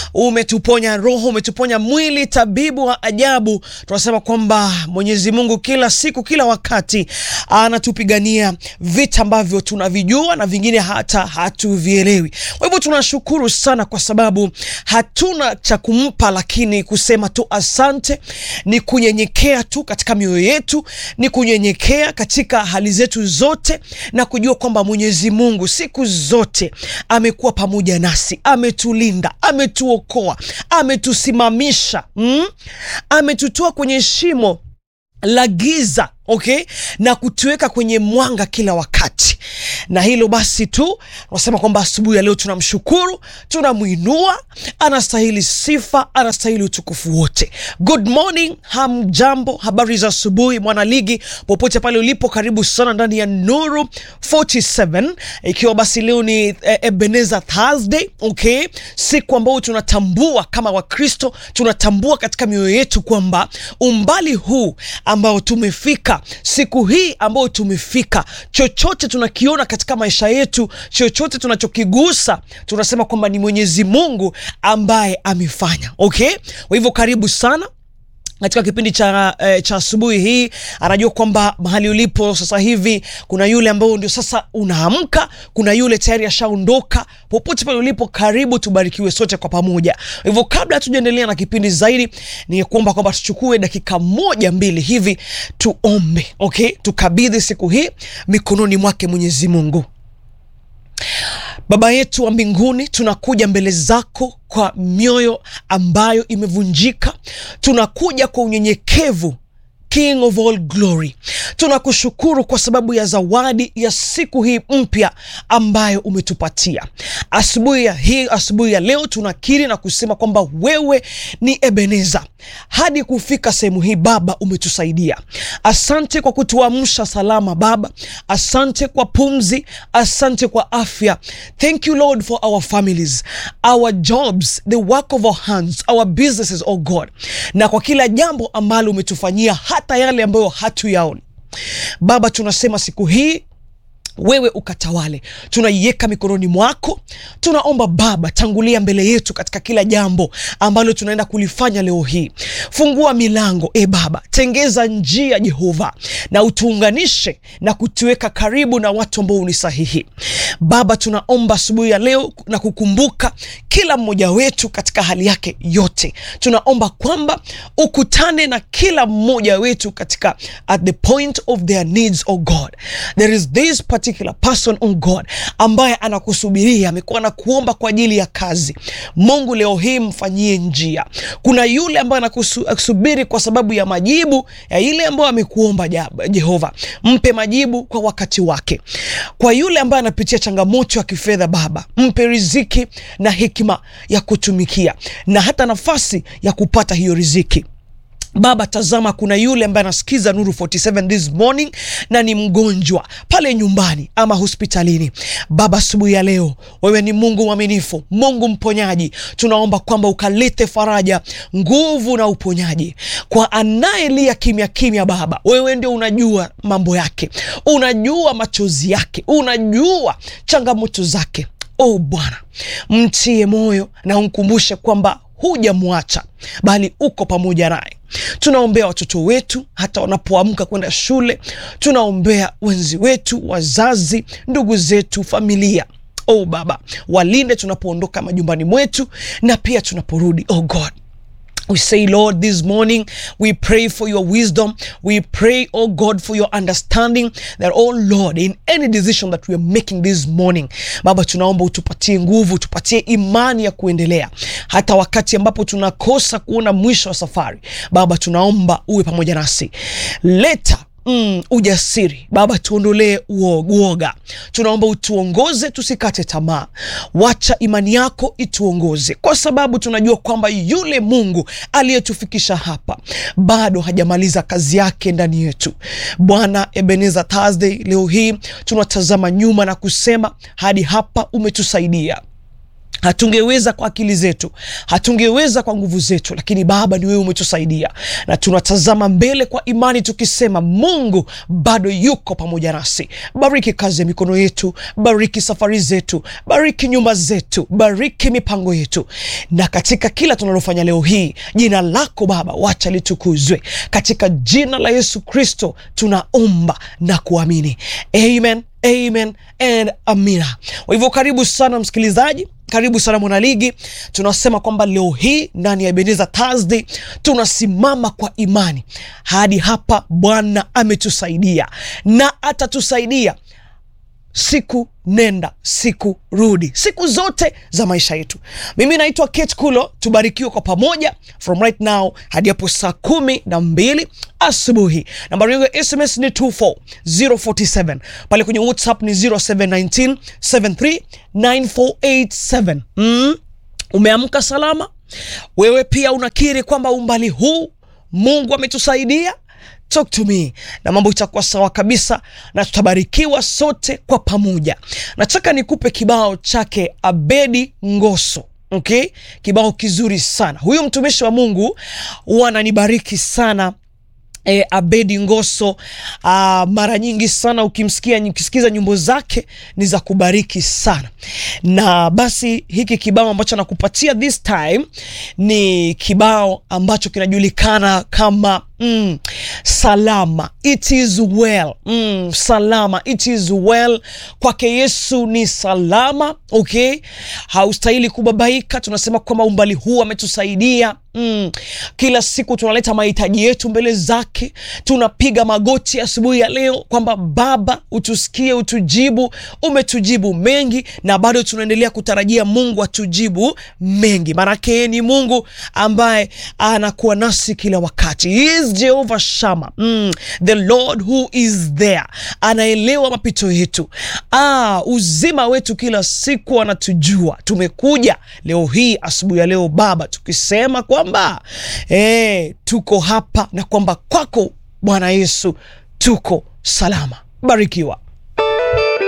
umetuponya roho, umetuponya mwili, tabibu wa ajabu. Tunasema kwamba Mwenyezi Mungu kila siku, kila wakati anatupigania vita ambavyo tunavijua na vingine hata hatuvielewi. Kwa hivyo tunashukuru sana kwa sababu hatuna cha kumpa, lakini kusema tu asante ni kunyenyekea tu katika mioyo yetu, ni kunyenyekea katika hali zetu zote na kujua kwamba Mwenyezi Mungu siku zote amekuwa pamoja nasi, ametulinda, ametuokoa, ametusimamisha, mm? ametutoa kwenye shimo la giza okay, na kutuweka kwenye mwanga kila wakati. Na hilo basi tu nasema kwamba asubuhi ya leo tunamshukuru, tunamwinua, anastahili sifa, anastahili utukufu wote. Good morning, hamjambo, habari za asubuhi mwanaligi, popote pale ulipo, karibu sana ndani ya Nuru 47 ikiwa basi leo ni eh, Ebenezer Thursday okay, siku ambayo tunatambua kama Wakristo, tunatambua katika mioyo yetu kwamba umbali huu ambao tumefika siku hii ambayo tumefika, chochote tunakiona katika maisha yetu, chochote tunachokigusa, tunasema kwamba ni Mwenyezi Mungu ambaye amefanya. Okay, kwa hivyo karibu sana katika kipindi cha eh, cha asubuhi hii. Anajua kwamba mahali ulipo sasa hivi kuna yule ambao ndio sasa unaamka, kuna yule tayari ashaondoka. Popote pale ulipo, karibu, tubarikiwe sote kwa pamoja. Hivyo kabla hatujaendelea na kipindi zaidi, ni kuomba kwamba tuchukue dakika moja mbili hivi tuombe, okay, tukabidhi siku hii mikononi mwake Mwenyezi Mungu. Baba yetu wa mbinguni, tunakuja mbele zako kwa mioyo ambayo imevunjika, tunakuja kwa unyenyekevu King of all glory, tunakushukuru kwa sababu ya zawadi ya siku hii mpya ambayo umetupatia asubuhi ya hii. Asubuhi ya leo tunakiri na kusema kwamba wewe ni Ebeneza hadi kufika sehemu hii. Baba, umetusaidia. Asante kwa kutuamsha salama Baba, asante kwa pumzi, asante kwa afya. Thank you Lord for our families, our jobs, the work of our hands, our businesses, oh God, na kwa kila jambo ambalo umetufanyia hata yale ambayo hatuyaoni Baba, tunasema siku hii wewe ukatawale, tunaiweka mikononi mwako. Tunaomba Baba, tangulia mbele yetu katika kila jambo ambalo tunaenda kulifanya leo hii. Fungua milango e Baba, tengeza njia Jehova, na utuunganishe na kutuweka karibu na watu ambao ni sahihi. Baba, tunaomba asubuhi ya leo na kukumbuka kila mmoja wetu katika hali yake yote. Tunaomba kwamba ukutane na kila mmoja wetu katika at the point of their needs, oh God. There is this particular person on God ambaye anakusubiria, amekuwa na kuomba kwa ajili ya kazi. Mungu leo hii mfanyie njia. Kuna yule ambaye anakusubiri kwa sababu ya majibu ya ile ambayo amekuomba. Jehova, mpe majibu kwa wakati wake. Kwa yule ambaye anapitia changamoto ya kifedha, Baba, mpe riziki na hekima ya kutumikia na hata nafasi ya kupata hiyo riziki. Baba, tazama, kuna yule ambaye anasikiza Nuru 47 this morning na ni mgonjwa pale nyumbani ama hospitalini. Baba, asubuhi ya leo, wewe ni Mungu mwaminifu, Mungu mponyaji. Tunaomba kwamba ukalete faraja, nguvu na uponyaji kwa anayelia kimya kimya. Baba, wewe ndio unajua mambo yake, unajua machozi yake, unajua changamoto zake. Oh Bwana, mtie moyo na umkumbushe kwamba hujamwacha bali uko pamoja naye. Tunaombea watoto wetu hata wanapoamka kwenda shule, tunaombea wenzi wetu, wazazi, ndugu zetu, familia. Oh Baba, walinde tunapoondoka majumbani mwetu na pia tunaporudi. Oh God, We say, Lord, this morning we pray for your wisdom. We pray, oh God, for your understanding that, oh Lord, in any decision that we are making this morning, Baba, tunaomba utupatie nguvu, utupatie imani ya kuendelea hata wakati ambapo tunakosa kuona mwisho wa safari. Baba, tunaomba uwe pamoja nasi. Leta Mm, ujasiri Baba, tuondolee uoga. Tunaomba utuongoze, tusikate tamaa. Wacha imani yako ituongoze, kwa sababu tunajua kwamba yule Mungu aliyetufikisha hapa bado hajamaliza kazi yake ndani yetu. Bwana, Ebenezer Thursday, leo hii tunatazama nyuma na kusema hadi hapa umetusaidia hatungeweza kwa akili zetu, hatungeweza kwa nguvu zetu, lakini Baba ni wewe umetusaidia, na tunatazama mbele kwa imani tukisema, Mungu bado yuko pamoja nasi. Bariki kazi ya mikono yetu, bariki safari zetu, bariki nyumba zetu, bariki mipango yetu, na katika kila tunalofanya leo hii, jina lako Baba wacha litukuzwe. Katika jina la Yesu Kristo tunaomba na kuamini, amen, amen and amina. Kwa hivyo karibu sana msikilizaji karibu sana mwanaligi. Tunasema kwamba leo hii ndani ya Ebenezer Thursday tunasimama kwa imani hadi hapa. Bwana ametusaidia na atatusaidia siku nenda siku rudi, siku zote za maisha yetu. Mimi naitwa Kate Kulo, tubarikiwe kwa pamoja from right now hadi hapo saa kumi na mbili asubuhi. Nambari yangu ya SMS ni 24047 pale kwenye WhatsApp ni 0719 739487. Mm, umeamka salama? Wewe pia unakiri kwamba umbali huu Mungu ametusaidia? Talk to me na mambo itakuwa sawa kabisa, na tutabarikiwa sote kwa pamoja. Nataka nikupe kibao chake Abedi Ngoso. Okay, kibao kizuri sana. Huyu mtumishi wa Mungu huwa ananibariki sana. E, Abedi Ngoso a, mara nyingi sana ukimsikia ukisikiza nyimbo zake ni za kubariki sana, na basi hiki kibao ambacho nakupatia this time ni kibao ambacho kinajulikana kama mm, salama it is well mm, salama it is well. Kwake Yesu ni salama. Okay, haustahili kubabaika. Tunasema kwamba umbali huu ametusaidia. Mm, kila siku tunaleta mahitaji yetu mbele zake, tunapiga magoti asubuhi ya leo kwamba Baba utusikie, utujibu. Umetujibu mengi na bado tunaendelea kutarajia Mungu atujibu mengi, maanake yeye ni Mungu ambaye anakuwa nasi kila wakati. He is Jehovah Shama, mm, the Lord who is there, anaelewa mapito yetu, ah, uzima wetu kila siku anatujua. Tumekuja leo hii asubuhi ya leo Baba tukisema kwamba eh, tuko hapa na kwamba kwako Bwana Yesu tuko salama. Barikiwa.